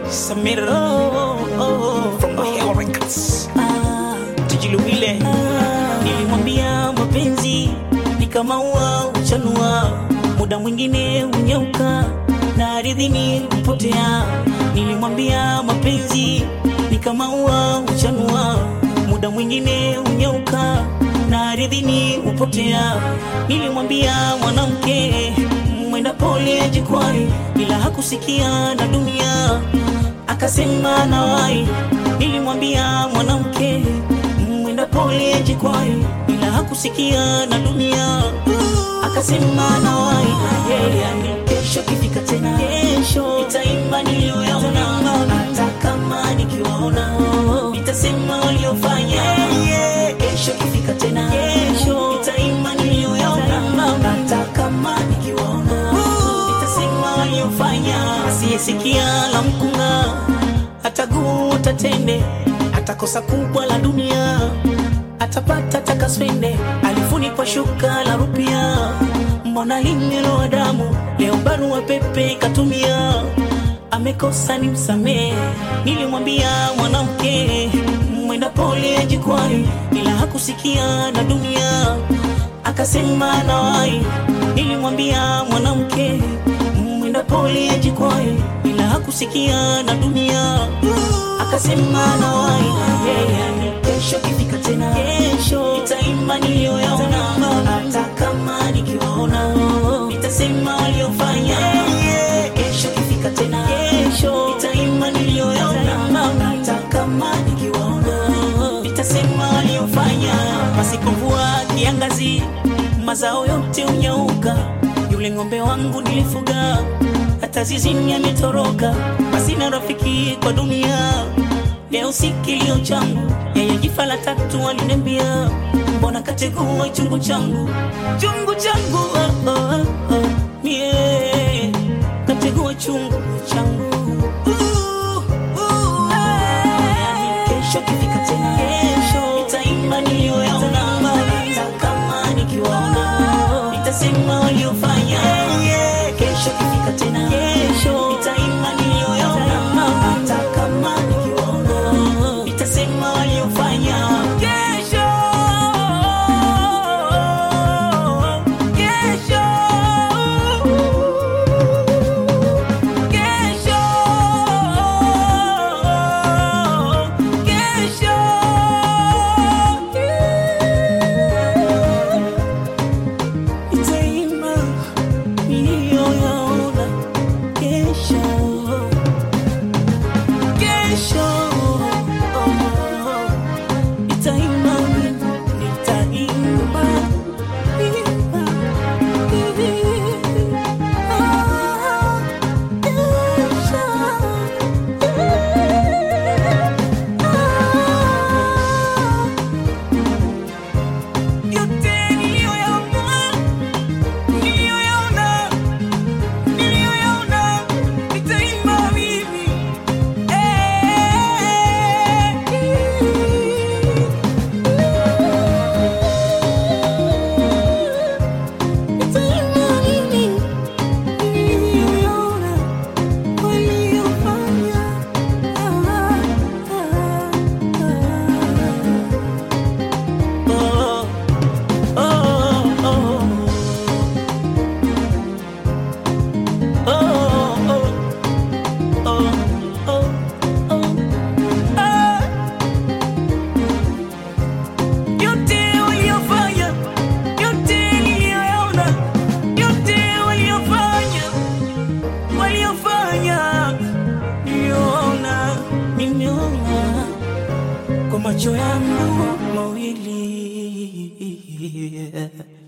Samir oh, oh, from Maheo Records ah, Tujiluwile Nilimwambia mapenzi ni kama ua uchanua, muda mwingine unyauka na ardhini hupotea. Nilimwambia mapenzi ni kama ua uchanua, muda mwingine unyauka na ardhini hupotea. Nilimwambia mwanamke mwenda pole jikwani, ila hakusikia na dunia akasema nawai. Nilimwambia mwanamke mwenda pole jikwani, ila hakusikia na dunia akasema nawai. Yeah, kesho kifika tena, kesho itaimba niliyoyaona, hata kama nikiwaona nitasema waliofanya. Kesho kifika tena, kesho itaimba niliyoyaona, hata kama nikiwaona nitasema waliofanya. Asiyesikia la mkunga ataguta tende, atakosa kubwa la dunia, atapata takaswende, alifunikwa shuka la rupia, mbona limeloa damu, leo barua pepe katumia, amekosa ni msamee. Nilimwambia mwanamke mwenda pole jikwani, ila hakusikia na dunia akasema nawai. Nilimwambia mwanamke mwenda pole jikwani, ila hakusikia na dunia akasema nawai. Yeah, kesho kifika tena, kesho itaimba niliyoyaona, hata kama nikiwaona nitasema waliofanya. Kesho kifika tena, kesho itaimba niliyoyaona, hata kama nikiwaona nitasema waliofanya. Pasipo mvua kiangazi, mazao yote unyauka. Yule ng'ombe wangu nilifuga, hata zizini ametoroka. Basi na rafiki kwa dunia, leo si kilio changu. Yeye jifa la tatu aliniambia, mbona kategua chungu changu, chungu changu oh, oh, oh. Yeah, kategua chungu changu uh, uh, eh. Kesho kifika tena, kesho itaimba niliyoyaona, hata kama nikiwaona nitasema waliofanya. Kesho kifika tena, kesho itaimba niliyoyaona, hata kama nikiwaona nitasema waliofanya. Kesho, kesho, kesho, kesho itaimba niliyoyaona kesho, kesho itaimba nitaimba imba Ah, kesho Ah, yote niliyoyaona niliyoyaona niliyoyaona nitaimba mimi nitaimba mimi niliyoyaona waliyofanya oh, oh, oh. Yote waliyofanya, yote niliyoyaona, yote waliyofanya, waliyofanya, niliyoona, nimeona kwa macho yangu mawili